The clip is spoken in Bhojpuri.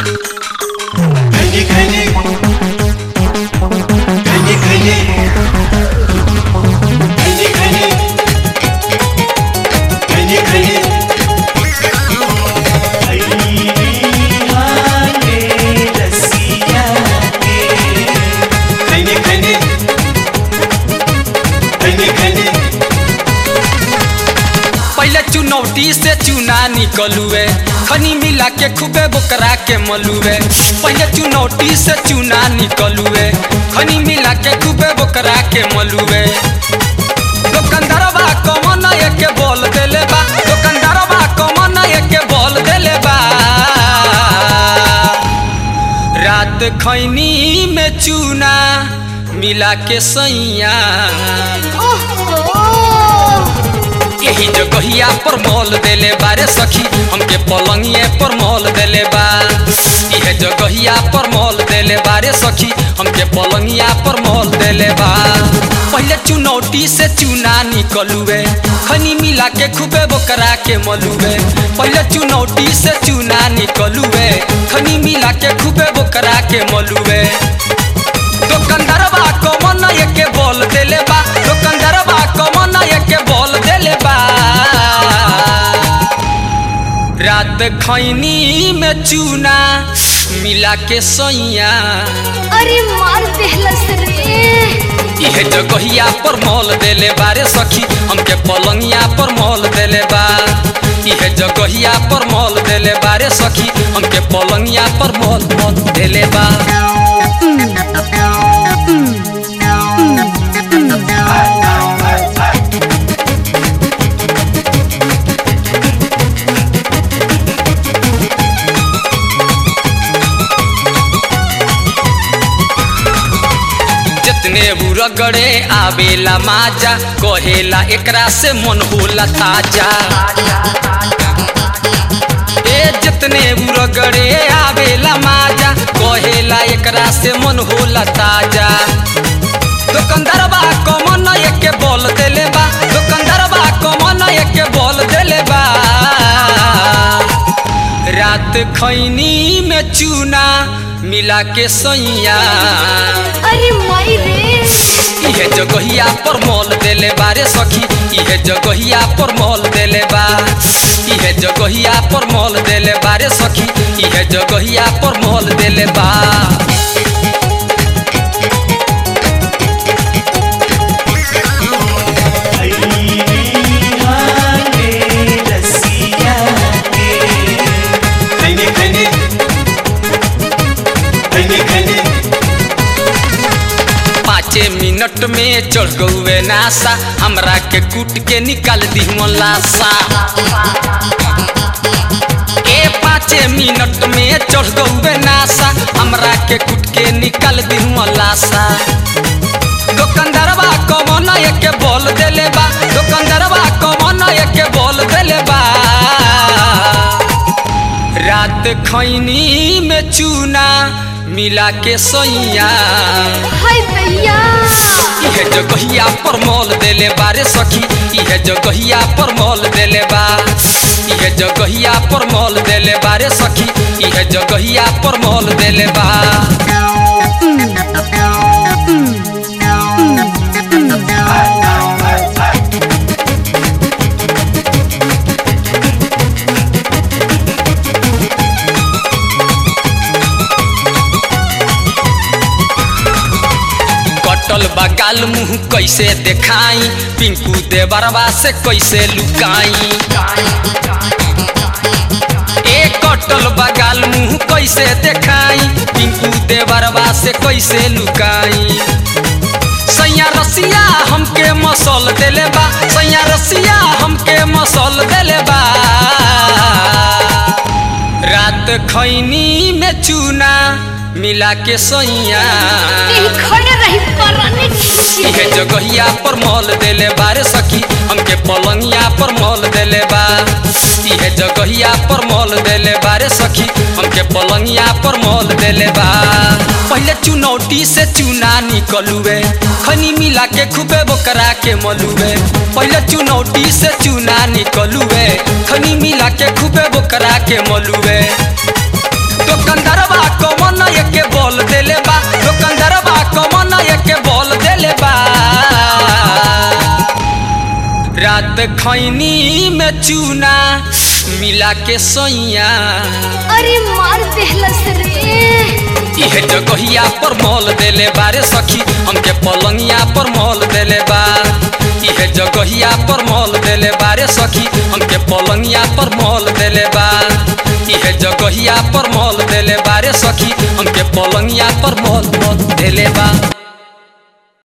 खैनी खैनी खैनी खैनी खैनी खैनी खैनी खैनी खैनी खैनी खैनी खैनी पहले चुनौती से चुना निकलुए खनी मिला के खूबे बोकरा के मलुए पहले चुनौती से चुना निकलुए खनी मिला के खूबे बोकरा के मलुए दुकानदारवा कमन के बोल देले बा दुकानदारवा कमन के बोल देले बा रात खैनी में चूना मिला के सैया यही जगहिया पर मोल देले बारे सखी हमके पलंगिए पर मोल देले बा इहे जगहिया पर मोल देले बारे सखी हमके पलंगिया पर मोल देले बा पहले चुनौती से चुना निकलुए खनी मिला के खूबे बोकरा के मलुए पहले चुनौती से चुना निकलुए खनी मिला के खूबे बोकरा के मलुए दुकानदारवा कमन के बोल देले बा दुकानदारवा कमन के बोल देले बा रात खैनी में चूना मिला के सैया अरे मार देहलस रे इहे जगहिया पर मोल देले बारे सखी हमके पलंगिया पर मोल देले बा इहे जगहिया पर मोल देले बारे सखी हमके पलंगिया पर मोल मोल देले बा जितने बुरगड़े आवेला माजा कहेला एकरा से मन होला ताजा ए जितने बुरगड़े आवेला माजा कहेला एकरा से मन होला ताजा दुकानदारवा कमन के बोल देले बा दुकानदारवा कमन के बोल देले बा रात खैनी में चूना मिला के सैया अरे माई रे इहे जगहिया पर मोल देले बारे सखी इहे जगहिया पर मोल देले बा इहे जगहिया पर मोल देले बारे सखी इहे जगहिया पर मोल देले बा खैनी खैनी खैनी खैनी पाँचे मिनट में चढ़ गौए नासा हमरा के कूट के निकाल दी लाशा ए पाँचे मिनट में चढ़ गौए नासा हमरा के कूट के निकाल दी लाशा दुकानदारवा कमन के बोल देले बा दुकानदारवा कमन के बोल देले बा रात खैनी में चूना मिला के सैया हाय भैया इहे जगहिया पर मोल देले बारे सखी इहे जगहिया पर मोल देले बा इहे जगहिया पर मोल देले बारे सखी इहे जगहिया पर मोल देले बा कटल बगाल मुंह कैसे देखाई पिंकू देवरवा से कैसे लुकाई ए कटल बगाल मुंह कैसे देखाई पिंकू देवरवा से कैसे लुकाई सैया रसिया हमके मसल देले बा सैया रसिया हमके मसल देले बा रात खैनी में चूना मिला के सैया यही खड़े रही पराने इहे जगहिया पर मोल देले बारे सखी हमके पलंगिया पर मोल देले बा इहे जगहिया पर मोल देले बारे सखी हमके पलंगिया पर मोल देले बा पहले चुनौती से चुना निकलुए खनी मिला के खूबे बोकरा के मलुए पहले चुनौती से चुना निकलुए खनी मिला के खूबे बोकरा के मलुए दुकानदार के बोल देले बा रात खैनी में चूना मिला के सैया अरे मार देहलस रे इहे जगहिया पर मोल देले बारे सखी हमके पलंगिया पर मोल देले बा इहे जगहिया पर मोल देले बारे सखी हमके पलंगिया पर मोल देले बा इहे जगहिया पर मोल देले बारे सखी हमके पलंगिया पर मोल मोल देले बा